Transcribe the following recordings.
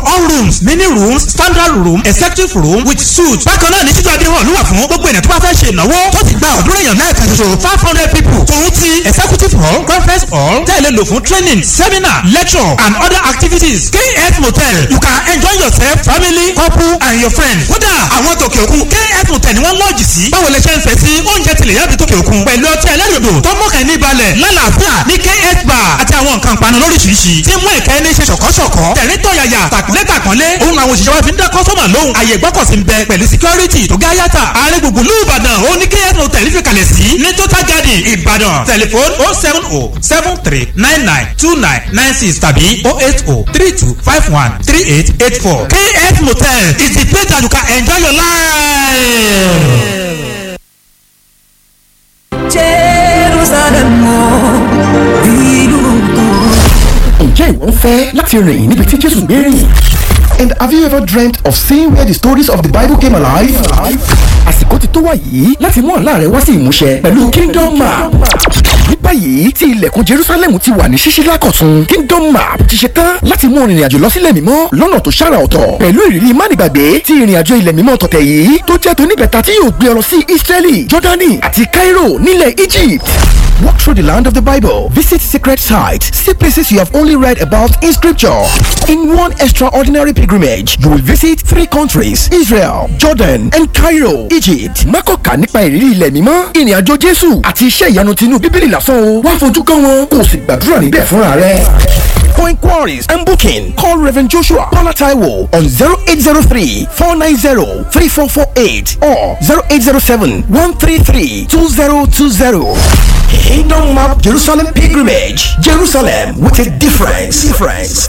all rooms mini rooms standard room executive room with suite. bákan náà ní títú adé hall wà fún gbogbo ènìyàn tó bá fẹ́ ṣe ìnáwó tó ti gba ọ̀dúnrún èèyàn náà kan ṣoṣo five hundred people. tòun ti executive hall conference hall tẹ̀lé lò fún training seminar lecture and other activities. kf motel you can enjoy yourself family couple and your friends. kódà àwọn tòkè òkun kf motel ni wọ́n lọ́ọ̀jì sí. báwo lè ṣe ń fẹ́ sí oúnjẹ tilẹ̀ yàtọ̀ tòkè òkun. pẹ̀lú ọtí ẹlẹ́rìndò tó mọ̀kàn ní balẹ̀ lálàáfíà ní kf bar àti àwọn nǹkan ìpanu lóríṣiríṣi. tí mú ìkẹ́ ní ṣe ṣọ̀kọ́ṣọ̀kọ́ tẹ̀rín tọ̀yàyà tàkúnlé tàkúnlé òun àwọn òṣìṣẹ́ wa fi ń dá kọ́sọ́mà lóhùn. àyè gbọ́kọ̀sí ń bẹ pẹ̀lú security tó gá yàtà. ààrẹ gbùngbùn lù ìbàdàn ó ní kf motel fi kalẹ̀ sí ní total garden ìbàdàn tẹlifon oh seven oh seven three nine nine two nine nine six tàbí oh eight oh three two five one three eight eight four. kf motel is the place that you can enjoy your life. Jerusalem ìlú kan. ǹjẹ́ ìwọ ń fẹ́ láti rìn níbi tí jésù gbé rìn? And have you ever dreamt of seeing where the stories of the Bible came alive? Àsìkò ti tó wá yìí láti mú àlá rẹ wá sí ìmúṣẹ pẹ̀lú Kingdom Map. Ní báyìí tí ilẹ̀kùn Jerusalem ti wà ní ṣíṣí lákọ̀tún, Kingdom Map ti ṣe tán láti mú ìrìn àjò lọ sílẹ̀ mímọ́ lọ́nà tó ṣàrà ọ̀tọ̀. Pẹ̀lú ìrírí mánigbàgbé tí ìrìn àjò ilẹ̀ mímọ́ tọ̀tẹ̀ yìí tó jẹ́ tóníbẹ̀ta tí yóò gbé ọ lọ sí Israeli, Jordani àti Cairo nílẹ̀ Egypt. Walk through the land of the Bible. Visit secret sites. See places you have only read about in scripture. In one extraordinary pilgrimage, you will visit three countries Israel, Jordan, and Cairo, Egypt. Mákọ̀ọ́kà nípa ìrírí ilẹ̀ mímọ́, ìrìn àjò Jésù àti iṣẹ́ ìyanu tinú Bíbélì lásán o. Wá fojú kàn wọn, kò sì gbàdúrà níbẹ̀ fúnra rẹ̀. For inquiries and booking, call Reverend Joshua Paula Taiwo on 0803 490 3448 or 0807 133 2020. Kingdom Map Jerusalem Pilgrimage. Jerusalem with a difference. difference.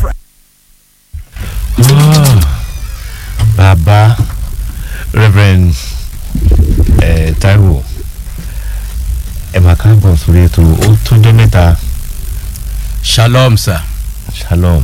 bàbá reverend eh, Taiwo ẹ máa káàbọ̀ sórí ètò ó tójọ́ mẹ́ta shalom sir shalom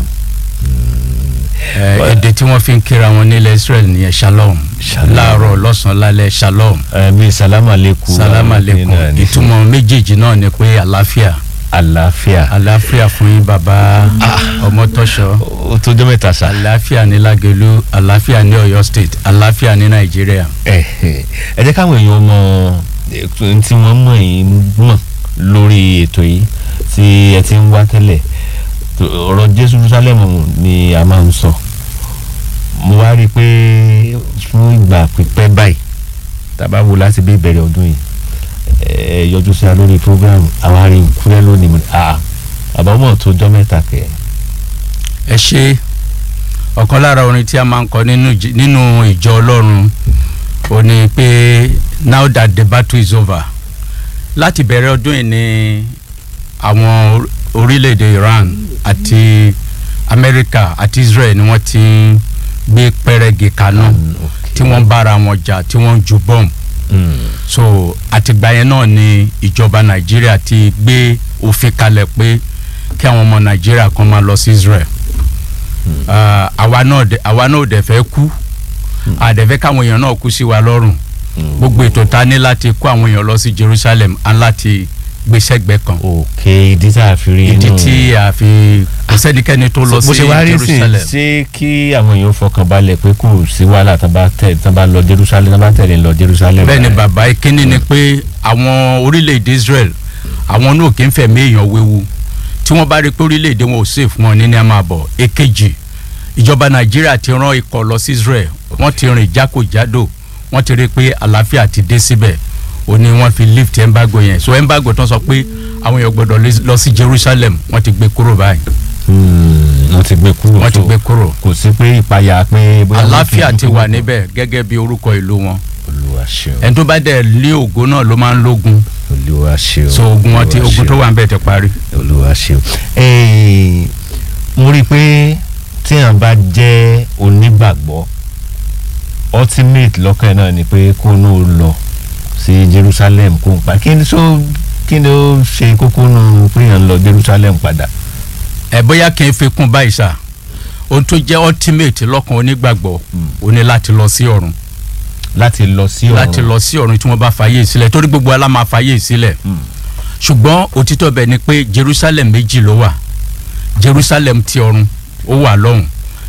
ẹ èdè tí wọ́n fi ń kíra wọn nílẹ̀ israel nìyẹn shalom Shalom. láàárọ̀ lọ́sàn-án lálẹ́ shalom ẹ bí salama leku salama aleikum ìtumọ̀ méjèèjì náà ni pé àlàáfíà àlàáfíà àlàáfíà fún yín bàbá ọmọtọ́ṣọ ó tójọ́ mẹ́ta sa àlàáfíà ní lágẹ̀lú àlàáfíà ní ọ̀yọ́ state àlàáfíà ní nàìjíríà. ẹ ẹ jẹ́ káwọn èèyàn mọ ètò tí wọ́n mọ̀ yín mọ̀ lórí ètò yìí tí ẹ ti ń wá tẹ́lẹ̀ tó- ọ̀rọ̀ jésù jerusalem ni a máa ń sọ mo wá rí i pé fún ìgbà pípẹ́ báyìí tàbá wo láti bí ìbẹ̀rẹ̀ ọdún yìí ẹ yọjú sí wa lórí program àwa rí i kúrẹ́ lónìí mo ní à àbámọ̀ tó jọ́ mẹ́ta kẹ̀ ẹ ṣe ọ̀kan lára orin tí a máa ń kọ nínú ìj- nínú ìjọ ọlọ́run ó ní pé now that the battle is over láti bẹ̀rẹ̀ ọdún yìí ni àwọn or- orílẹ̀-èdè iran àti amẹ́ríkà àti israel ni wọ́n ti ń gbé pẹ́rẹ́gì kaná tí wọ́n bára wọn jà tí wọ́n ń ju bọ́ọ̀mù so àtìgbà yẹn náà ni ìjọba nàìjíríà ti gbé òfin kalẹ̀ pé kí àwọn ọmọ nàìjíríà kan máa lọ sí israel Ah, àwa náà dẹ̀- àwa náà ò dẹ̀ fẹ́ kú àdẹ̀fẹ́ káwọn èèyàn náà kú sí wa lọ́rùn gbogbo ètò ta ní láti kó àwọn èèyàn lọ sí jerusalem á láti gbé sẹ́gbẹ́ kan òkè ìdí tá a fi rí ìdí inú- tí a fi kò sẹ́nikẹ́ni tó lọ bó sí ṣe wá rí sí jerusalem ṣé kí àwọn èèyàn fọkàn balẹ̀ pé kò sí wàhálà tán bá tẹ̀ tán bá lọ jerusalem tán bá tẹ̀lé lọ jerusalem. bẹ́ẹ̀ ni bàbá ìkíní ni pé àwọn orílẹ̀-èdè israel àwọn náà kì í fẹ̀mí èèyàn wéwu tí wọ́n bá rí pé orílẹ̀-èdè wọn ò sè fún wọn ní ní a máa bọ̀ èkejì ìjọba nàìjíríà ti rán ikọ̀ lọ sí israel wọ́n ti rìn jákòjádò wọ́n ti rí pé àlàáfíà ti dé síbẹ̀ ó ní wọ́n fi lift embargo yẹn so embargo tán sọ pé àwọn èèyàn gbọ́dọ̀ lé- lọ sí jerusalem wọ́n ti gbé kúrò báyìí Hmm, wọ́n ti gbé kúrò wọ́n ti so gbé kúrò kò sí pé ìpayà pé. bóyá wọ́n àlàáfíà fi ti kúrò. wà níbẹ̀ gẹ́gẹ́ bí orúkọ ìlú wọn olúwa ṣeun ẹni tó bá dẹ̀ lé ògo náà ló máa ń lógun olúwa ṣeun. so ogun wọn ti Olúwa ogun tó ṣeun. wà ń bẹ̀ ti parí. olúwa ṣeun. Eh, mo rí i pé tí èèyàn bá jẹ́ onígbàgbọ́ ultimate lọ́kàn ẹ̀ náà ni pé kó ní o lọ sí jerusalem kó n pa kí ni so kí ni ó ṣe kókó nù pé èèyàn lọ jerusalem padà. ẹ bóyá kí n fi kún báyìí sá ohun tó jẹ́ ultimate lọ́kàn onígbàgbọ́ ó ní láti lọ sí ọ̀run láti lọ sí ọ̀run láti lọ sí ọ̀run tí wọ́n bá fàyè sílẹ̀ torí gbogbo ala máa fàyè sílẹ̀ ṣùgbọ́n òtítọ́ bẹ̀ ni pé jerusalem méjì ló wà jerusalem ti ọ̀run ó wà lọ́hùn tá a bá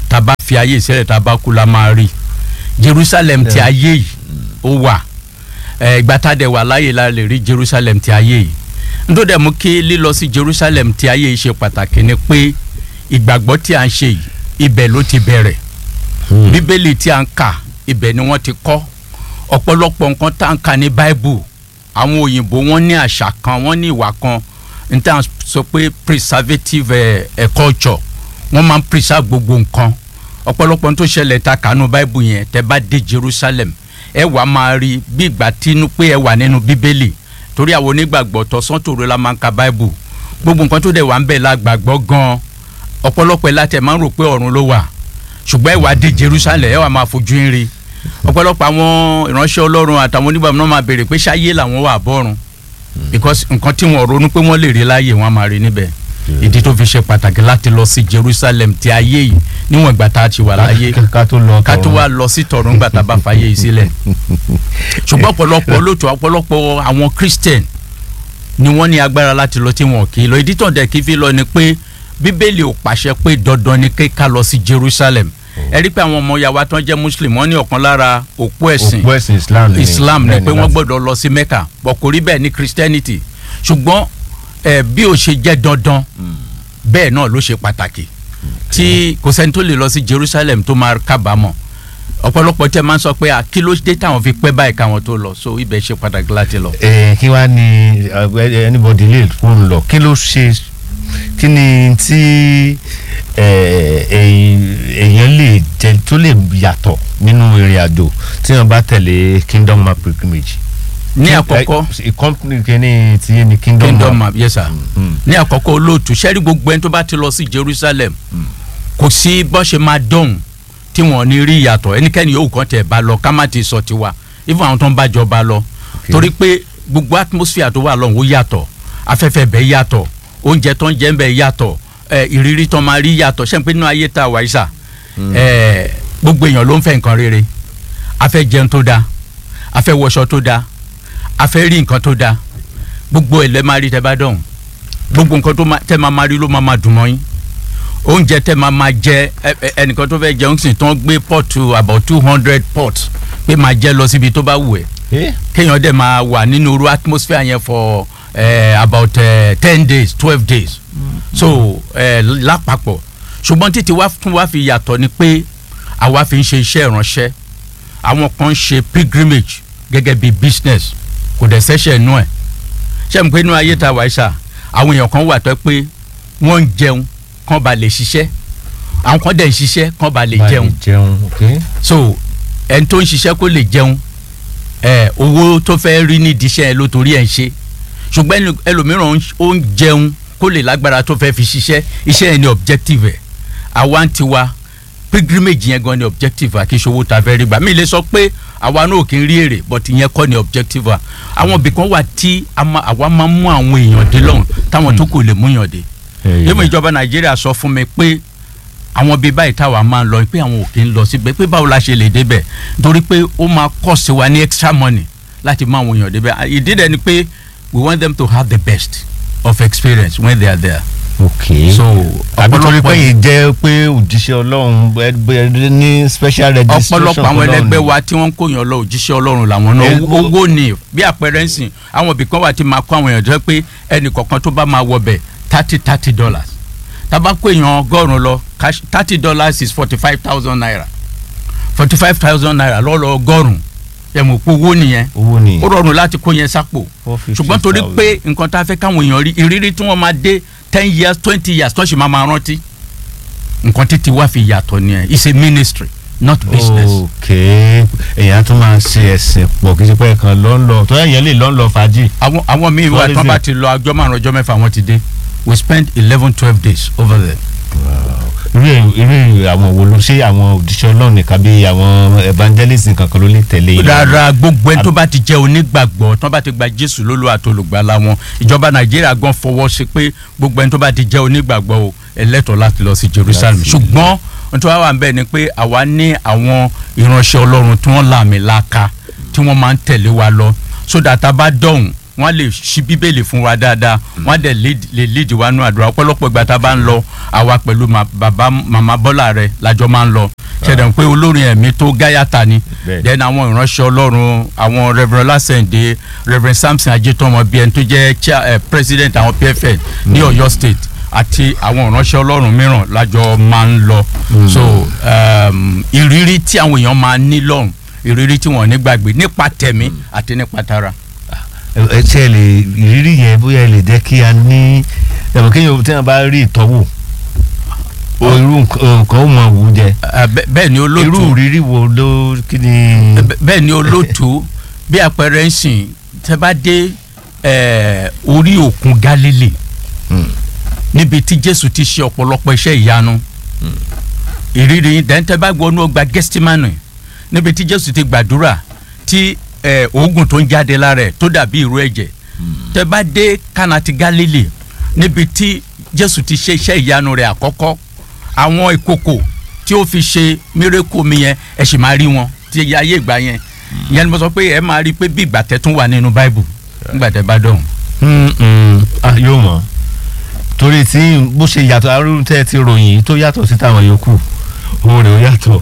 fi ayé ìsẹ́lẹ̀ tá a bá kú la máa rí Jerusalem ti ayé yìí ó wà ẹ, ìgbà tá a dẹ̀ wà láàyè la lè rí Jerusalem ti ayé yìí nítorí dẹ̀ mú kí lílọ sí Jerusalem ti ayé yìí ṣe pàtàkì ni pé ìgbàgbọ́ tí a ń ṣe yìí ibẹ̀ ló ti bẹ̀rẹ̀ bíbélì tí a ń kà ibẹ̀ ni wọ́n ti kọ́ ọ̀pọ̀lọpọ̀ nǹkan tá à ń kà ní bible àwọn òyìnbó wọ́n ní àṣà kan wọ́n ní ìwà kan n tá à ń sọ pé preservative eh, eh, culture wọ́n máa ń preserve gbogbo nǹkan ọ̀pọ̀lọpọ̀ n tó ṣẹlẹ̀ ta kànú bible yẹn tẹ́ bá dé jerusalem ẹ wà máa rí bí ìgbà tínú pé ẹ wà nínú bíbélì torí àwọn onígbàgbọ́ tọ̀sán tòru la máa ń ka bible gbogbo nǹkan tó dẹ̀ wà ń bẹ̀ la gbàgbọ́ gan-an ọ̀pọ̀lọpọ̀ ẹ̀ látẹ̀ máa ń rò pé ọ̀run ló wà ṣùgbọ́n ẹ wà dé jerusalem ẹ wà máa fojú ń rí ọ̀pọ̀lọpọ̀ àwọn ìránṣẹ́ ọlọ́run àtàwọn onígbàgbọ́ náà máa béèrè pé ṣáyé làwọn wà bọ́run because nǹkan tí wọn ronú pé wọ́n lè rí láàyè wọn máa rí níbẹ̀ ìdí tó fi ṣe pàtàkì láti lọ sí jerusalem ti ayé yìí níwọ̀n ìgbà tá a ti wà láyé ká tó lọ ká tó tọ̀run. wá lọ sí tọ̀run gbà tá a bá fàyè yìí sílẹ̀ ṣùgbọ́n ọ̀pọ̀lọpọ̀ olóòtú ọ̀pọ̀lọpọ̀ àwọn christian ni wọ́n ní agbára láti lọ tí wọn kì í lọ ìdí tó ń dẹ̀ kí fi lọ ni pé bíbélì ò pàṣẹ pé dandan ni kí ká lọ sí jerusalem ẹ rí pé àwọn ọmọ yàwá tó ń jẹ́ muslim wọ́n ní ọ̀kan lára òpó ẹ̀sìn òpó ẹ̀sìn islam ni islam ni bẹ́ẹ̀ pé wọ́n láti- gbọ́dọ̀ lọ sí mecca bọ̀ kò rí bẹ́ẹ̀ ní christianity ṣùgbọ́n ẹ bí ó ṣe jẹ́ dandan bẹ́ẹ̀ náà ló ṣe pàtàkì tí kò sẹ́ni tó lè lọ sí jerusalem tó máa kábàámọ̀ ọ̀pọ̀lọpọ̀ tẹ́ máa ń sọ pé à kí ló dé táwọn fi pẹ́ báyìí káwọn tó lọ so ibẹ̀ ṣe pàtàkì láti lọ. ẹ kí wàá ní ẹ, anybody lè fún lọ kí ló ṣe kí ni tí ẹ, èyí- èèyàn lè jẹ tó lè yàtọ̀ nínú ìrìn àjò tí wọn bá tẹ̀lé kingdom map pilgrimage. ní Kí- àkọ́kọ́ ẹ, company kìíní tí yé ni kingdom, kingdom map. map yes sir Mm. ní àkọ́kọ́ olóòtú sẹ́rí gbogbo ẹni tó bá ti lọ sí jerusalem kò sí bọ́ ṣe máa dọ̀hún tí wọ́n ní rí ìyàtọ̀ ẹnikẹ́ni yóò kàn tẹ̀ bá lọ ká má ti sọ tiwa even àwọn tó ń bá jọba lọ torí pé gbogbo atmosphere tó wà lọ́hùn ó yàtọ̀ afẹ́fẹ́ bẹ́ẹ̀ yàtọ̀ oúnjẹ tó ń jẹ́ ń bẹ́ẹ̀ yàtọ̀ ẹ, ìrírí tó máa rí yàtọ̀ ṣé n pé nínú ayé tá a wà yìí sà ẹ, gbogbo èèyàn ló ń fẹ́ nǹkan rere a fẹ́ jẹun tó dáa a fẹ́ wọṣọ tó dáa a fẹ́ rí nǹkan tó dáa gbogbo ẹ̀ lẹ́ máa rí tẹ́ bá dọ̀hún gbogbo nǹkan tó máa- tẹ́ máa máa rí ló máa máa dùn mọ́ yín oúnjẹ tẹ́ máa máa jẹ ẹ- ẹ- ẹnìkan tó fẹ́ jẹun sì tán gbé pọ́ọ̀tù about two hundred pot pé máa jẹ lọ síbi tó bá wù ẹ́ Eh? kéèyàn dẹ̀ máa wà nínú irú atmosphere yẹn for uh, about ten days twelve days so uh, lápapọ̀ ṣùgbọ́n títí wá tún wá fi yàtọ̀ ni pé àwa fi ń ṣe iṣẹ́ ìránṣẹ́ àwọn kan ń ṣe pilgrimage gẹ́gẹ́ bí business kò dẹ̀ sẹ́sẹ̀ nú ẹ̀ ṣé mo pé inú ayé ta wáyé sá àwọn èèyàn kan wà tó pé wọ́n ń jẹun kán ba lè ṣiṣẹ́ àwọn kan dẹ̀ ń ṣiṣẹ́ kán ba lè Bá jẹun jẹun ok. so ẹni tó ń ṣiṣẹ́ kó lè jẹun ẹ owó tó fẹ́ rí nídìí iṣẹ́ ẹ ló torí ẹ̀ ń ṣe ṣùgbọ́n ẹni- ẹlòmíràn ń ṣ- ó ń jẹun kó lè lágbára tó fẹ́ fi ṣiṣẹ́ iṣẹ́ yẹn ni objective ẹ̀ àwa ń tiwa pilgrimage yẹn gan ni objective wa kì í ṣe owó ta fẹ́ rí gbà mí lè sọ pé àwa náà kì í rí èrè but ìyẹn kọ́ ni objective wa àwọn ibì kan wà tí a ma- àwa máa ń mú àwọn èèyàn dé lọ́hùn táwọn tó kò lè mú yàn dé Eh, yẹ́n ìjọba nàìjíríà sọ fún mi pé àwọn bíi báyìí táwa máa ń lọ pé àwọn ò kí ń lọ síbẹ̀ pé báwo la ṣe lè débẹ̀ torí pé ó máa cost wa ní extra money láti mú àwọn èèyàn débẹ̀ ìdí dẹ̀ ni pé we want them to have the best of experience when they are there. ok so àbí torí pé ọ̀pọ̀lọpọ̀ yìí jẹ́ pé òjíṣẹ́ ọlọ́run ẹ- ẹ- ní special registration ọ̀pọ̀lọpọ̀ àwọn fọlọ́run ẹlẹgbẹ́ ni. wa tí wọ́n ń kóyàn lọ òjíṣẹ́ ọlọ́run làwọn náà Ẹ- owó ni bí àpẹẹrẹ ń sìn àwọn ibì kan wà tí máa kó àwọn èèyàn jẹ́ pé ẹnì kọ̀ọ̀kan tó bá máa wọ bẹ̀ thirty thirty dollars tábà kó èèyàn ọgọ́rùn-ún lọ cash thirty dollars is forty five thousand naira forty five thousand naira lọ́lọ́ ọgọ́rùn-ún ẹ̀ mọ̀ pé owó nìyẹn owó ni ó rọrùn láti kó yẹn sápò 450,000. ṣùgbọ́n torí pé nǹkan tá a fẹ́ káwọn èèyàn rí ìrírí tí wọ́n máa dé ten years twenty years tó sì máa máa rántí nǹkan títí wá fi yàtọ̀ nìyẹn it's a ministry not business. ok èèyàn tún máa ṣe ẹ̀sìn pọ̀ kí n ṣe pé ẹ̀kan lọ́ ń lọ tó èèyàn lè lọ́ ń lọ fàájì. àwọn àwọn míì wà tí wọ́n bá ti lọ ọjọ́ márùn ọjọ́ mẹ́fà wọ́n ti dé we spent eleven twelve days over there. irú irú àwọn wo ló ṣe àwọn òjíṣẹ́ ọlọ́run nìkan bí àwọn evangelist nǹkan kan ló lè tẹ̀lé yìí. rárá gbogbo ẹni tó bá ti jẹ́ onígbàgbọ́ tó bá ti gba jésù lólú àtolùgbàlà wọn ìjọba nàìjíríà gan fọwọ́ sí pé gbogbo ẹni tó bá ti jẹ́ onígbàgbọ́ o ẹlẹ́tọ̀ọ́ láti lọ sí jerusalem Láti- ṣùgbọ́n ohun tó wá wà ń bẹ̀ ni pé àwa ní àwọn ìránṣẹ́ ọlọ́run tí wọ́n làmì laaka tí wọ́n máa ń tẹ̀lé wa lọ so that a bá dọ̀hùn wọ́n lè ṣí bíbélì fún wa dáadáa wọ́n dẹ̀ lead- lè lead wa nú àdúrà ọ̀pọ̀lọpọ̀ ìgbà tá a bá ń lọ àwa pẹ̀lú ma- bàbá màmá bọ́lá rẹ̀ lájọ máa ń lọ ṣẹ̀dẹ̀ pé olórin ẹ̀mí tó gáyàtà ni Bẹ́ẹ̀ni. then àwọn ìránṣẹ́ ọlọ́run àwọn reverend lásẹ̀ǹdé reverend samson ajétọ́mọ bíi ẹni tó jẹ́ chair- eh, president àwọn pfn ní ọ̀yọ́ state àti àwọn ìránṣẹ́ ọlọ́run mìíràn lájọ máa ń lọ so um, ìrírí tí àwọn èèyàn máa ní lọ́hùn ìrírí tí wọ́n ní gbàgbé nípa tẹ̀mí àti nípa tara. ẹ ṣe ẹ lè ìrírí yẹn bóyá ẹ lè jẹ́ kí a ní ẹ̀mọ̀ kéèyàn tí wọ́n bá rí ìtọ́wò o irú nǹkan nǹkan ó mọ wù ú jẹ Eh, bẹ́- bẹ́ẹ̀ ni irú olóòtú ìrírí wo ló kí ni. bẹ́- bẹ́ẹ̀ ni olóòtú bí àpẹẹrẹ ń sìn tẹ́ bá dé eh, orí òkun Gálílì Hmm. níbi tí Jésù ti ṣe ọ̀pọ̀lọpọ̀ iṣẹ́ ìyanu ìrírí dẹ́ntẹ́ bá gbọ́ ní ọgbà Gẹ́stímánì níbi tí Jésù ti gbàdúrà tí eh, oògùn tó ń jáde lára ẹ̀ tó dàbí ìró ẹ̀jẹ̀ tẹ́ bá dé Kánà ti Gálílì níbi tí Jésù ti ṣe iṣẹ́ ìyanu rẹ̀ àkọ́kọ́ àwọn ìkòkò tí ó fi ṣe mírèkù mi yẹn ẹ sì máa rí wọn tí ẹ ayé ìgbà yẹn ìyẹn ni mo sọ pé ẹ máa rí i pé bí ìgbà tẹ tún wà nínú báìbù nígbà tẹ bá dọ̀hún. Mm, mm, ah, yóò mọ̀ torí tí bó ṣe yàtọ̀ arúgbó tẹ́ ẹ ti ròyìn tó yàtọ̀ sí táwọn yòókù owó rẹ̀ ó yàtọ̀.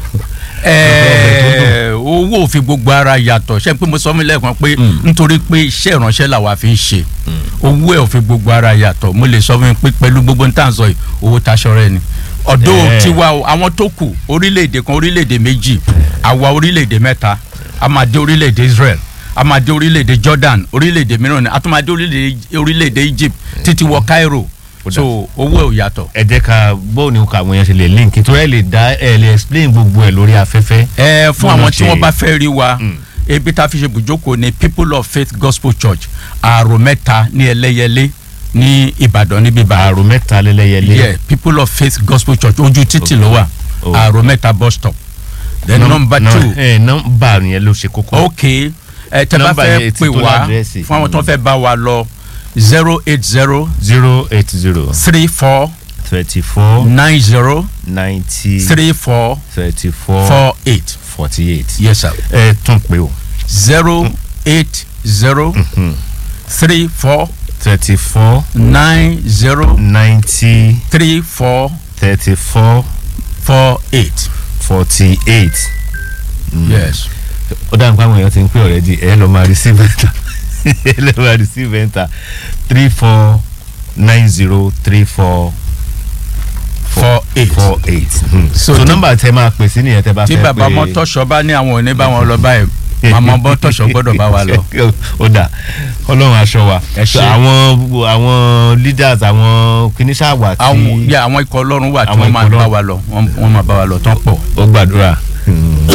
Ẹ̀ẹ́, owó ò fi gbogbo ara yàtọ̀ ṣé pé mo sọ mí lẹ́ẹ̀kan pé Mm. nítorí pé iṣẹ́ ìránṣẹ́ làwa fi ń ṣe owó ẹ̀ ò fi gbogbo ara yàtọ̀ mo lè sọ fún mi pé pẹ̀lú gbogbo ní tàǹsọ̀ yìí owó taṣọ rẹ ni ọ̀dọ́ Ẹ̀ẹ́. tiwa o àwọn tó kù orílẹ̀-èdè kan orílẹ̀-èdè méjì àwa orílẹ̀-èdè mẹ́ta a máa dé orílẹ̀-èdè Israel a máa dé orílẹ̀-èdè Jordan orílẹ̀-èdè mìíràn ni a tún máa dé orílẹ̀-èdè orílẹ̀-èdè Egypt títí wọ Cairo Ó dà. so owó ẹ̀ ò yàtọ̀. ẹ jẹ́ ká bóun ni àwọn èèyàn ṣe lè link torí ẹ lè dá ẹ lè explain gbogbo ẹ lórí afẹ́fẹ́. ẹ fún Bọ́lá àwọn tí ṣe- wọ́n bá fẹ́ rí wa Mm. ebi tá a fi ṣe bùjókòó ni people of faith gospel church àrò mẹ́ta ní ẹlẹ́yẹlé ní ìbàdàn níbí ìbàdàn àrò mẹ́ta lẹ́lẹ́yẹlé. yeah people of faith gospel church ojú títì ló wà Oh. àrò mẹ́ta bus stop then Num- number num- two ẹ nọ́mbà yẹn ló ṣe kókó. ok ẹ tẹ bá Nọ́mbà fẹ́ yẹn ti pè tó wá ládírẹ́sì. fún àwọn tó fẹ́ bá wa lọ zero eight zero zero eight zero three four twenty four nine zero ninety three four thirty four four eight forty eight. yes sir ẹ tún pé o. zero eight zero three four thirty four nine zero ninety three four thirty four four eight. forty eight. yes. ó dáhùn pé àwọn èèyàn ti ń pè already ẹ lọ́ọ́ máa receive enter ẹ lọ́ọ́ máa receive enter three four nine zero three four four eight. four eight. so tí- nọ́mbà tẹ máa pè sí nìyẹn tẹ bá tí fẹ́ pé bàbá mọ́tọ́ṣọ́ bá ní àwọn òní bá wọn lọ báyìí màmá mọ́tọ́ṣọ́ gbọ́dọ̀ bá wa lọ. ó dà ọlọ́run aṣọ wa Ẹ ṣé. àwọn àwọn leaders àwọn kìnìṣàwà tí àwọn yà àwọn ikọ̀ ọlọ́run wà tí Àwọn wọ́n máa ikọ̀ bá Ọlọ́run. wa lọ wọ́n wọ́n máa bá wa lọ tán pọ̀. ó gbàdúrà